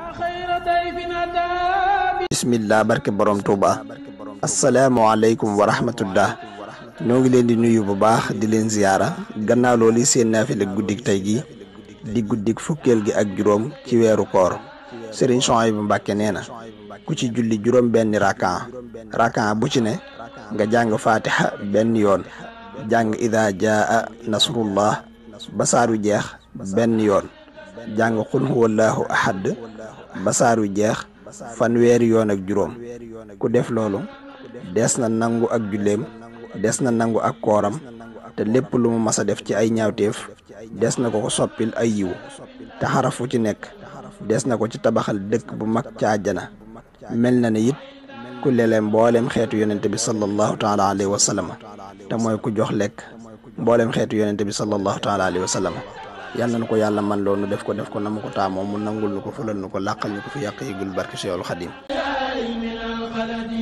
bismillah barke borom Touba asalaamaaleykum wa rahmatullah ñoo ngi leen di nuyu bu baax di leen ziyaara gannaaw loolu seen naafila guddik tey gi di guddik fukkeel gi ak juróom ci weeru koor Serigne Souhaïbou Mbacké nee na ku ci julli juróom benni rakan rakan bu ci ne nga jàng fatiha benn yoon jàng ida jaa nasrullah basaaru jeex benn yoon jàng xul huwallahu ahad basaaru jeex fanweeri yoon ak juróom ku def loolu des na nangu ak julleem des na nangu ak kooram te lépp lu mu mas a def ci ay ñaawteef des na ko ko soppil ay yiw te xarafu ci nekk des na ko ci tabaxal dëkk bu mag ca àjjana mel na ne it ku lele mboolem xeetu yonente bi sallallahu taala alayhi wa sallam te mooy ku jox lekk mboolem xeetu yonente bi sallallahu taala alayhi wa sallam yàlla na ko yàlla man loo nu def ko def ko na mu ko taamoo mu nangul nu ko fulal nu ko làqal ñu ko fi yàq yigul barke Seexul Xadim